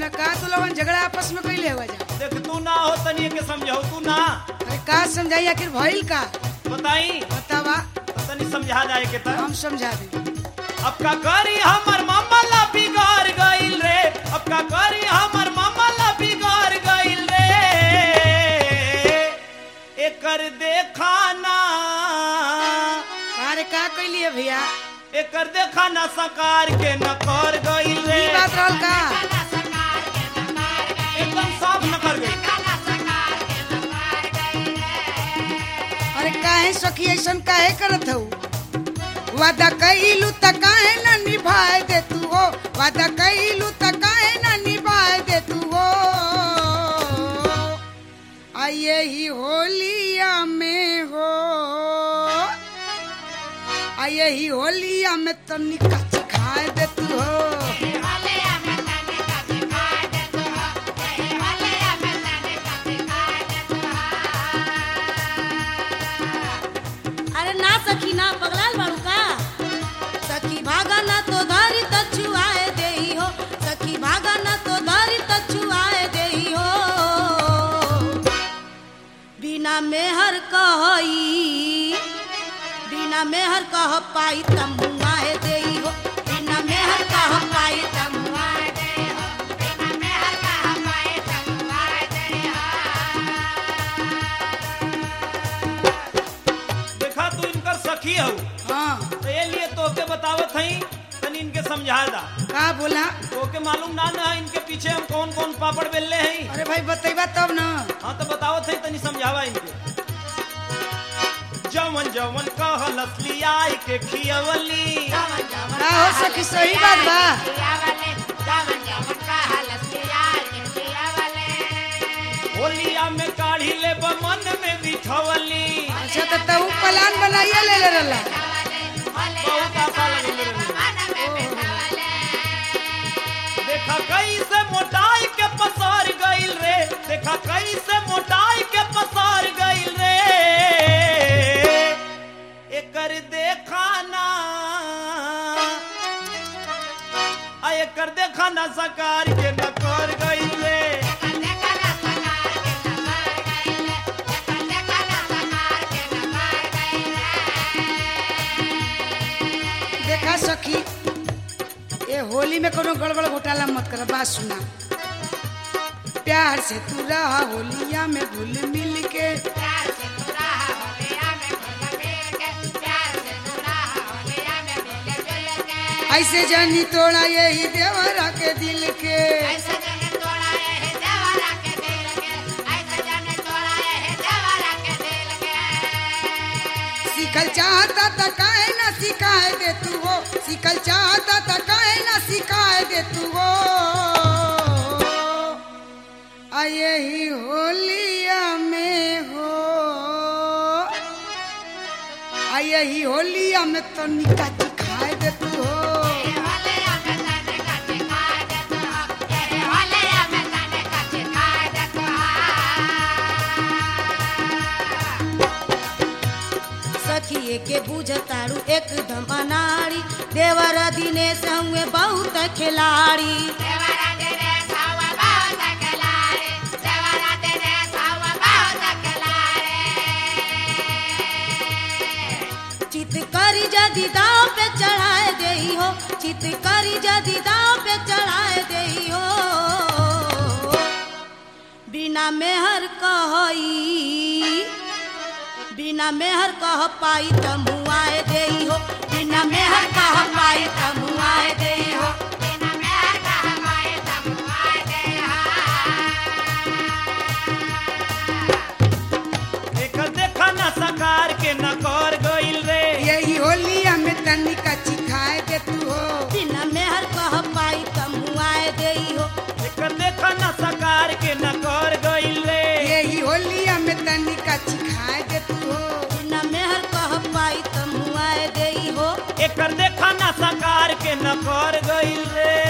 का तू लोगन झगड़ा आपस में कैले हुआ जा देख तू ना हो तनी के समझाओ तू ना अरे का समझाई आखिर भइल का बताई बतावा तो तनी समझा जाए के त हम समझा दे अब का करी हमर मामा ला बिगाड़ गइल रे अब का करी हमर मामा ला बिगाड़ गइल रे एकर देखा ना अरे का कैली है भैया एकर देखा ना सकार के न कर गइल रे ई बात रहल का एकदम साफ न कर गइल अरे काहे सखी ऐसन काहे करत हऊ वादा कइलू त काहे न निभाए दे तू हो वादा कइलू त काहे न निभाए दे तू हो आ यही होलिया में हो आ यही होलिया में तनिका खाए दे तू हो अरे ना सखी ना पगलाल बाड़ू का सखी भागा ना तो धारी तो छुआए देही हो सखी भागा ना तो धारी तो छुआए देही हो बिना मेहर कहई बिना मेहर कह पाई तम मुआए देही हो बिना मेहर कह पाई तम मुआए देही हो बिना मेहर कह पाई तम मुआए देही हो देखा तू इनकर सखी हऊ हाँ तो ये लिए तोके बतावत हई तनी इनके समझा दा का बोला तोके मालूम ना ना इनके पीछे हम कौन कौन पापड़ बेलले हई अरे भाई बतैबा तब ना हाँ तो बतावत हई तनी समझावा इनके जवन जवन कहल असली आई के खियवली का हो सखी सही बात बा होलिया में काढ़ी ले मन में बिठवली अच्छा तो तू प्लान बनाइए ले ले रला बहुत आशा लगे देखा कैसे मोटाई के पसार गइल रे देखा कैसे मोटाई के पसार गइल रे एकर देखा ना आ एकर देखा ना सकार के न कर गइल रे देखा सखी ये होली में कोनो गड़बड़ घोटाला मत कर बात सुना प्यार से तू रहा होलिया में घुल मिल के ऐसे जानी तोड़ा यही देवरा के दिल के सीखल चाहता त काहे ना सिखाए दे तू हो सीखल चाहता त काहे ना सिखाए दे तू हो आ यही होलिया में हो आ यही होलिया में तो निका खाए दे तू हो सखिए के बुझतारू एकदम अनाड़ी देवर दिनेश हुए बहुत खिलाड़ी चित करी जदि दाव पे चढ़ाए देही हो चित करी जदि दाव पे चढ़ाए देही हो बिना मेहर कहई बिना मेहर कह पाई त मुआए देई हो बिना मेहर कह पाई त मुआए देई हो बिना मेहर कह पाई त मुआए देई एकर देखा ना सकार के न कर गइल रे यही होलिया में तनिका चिखाए दे तू हो बिना मेहर कह पाई त मुआए देई हो एकर देखा ना सकार के न कर गइल रे यही होलिया में तनिका चिखाए दे तू हो बिना मेहर कह पाई त मुआए देई हो एकर देखा ना सकार के न कर गइल रे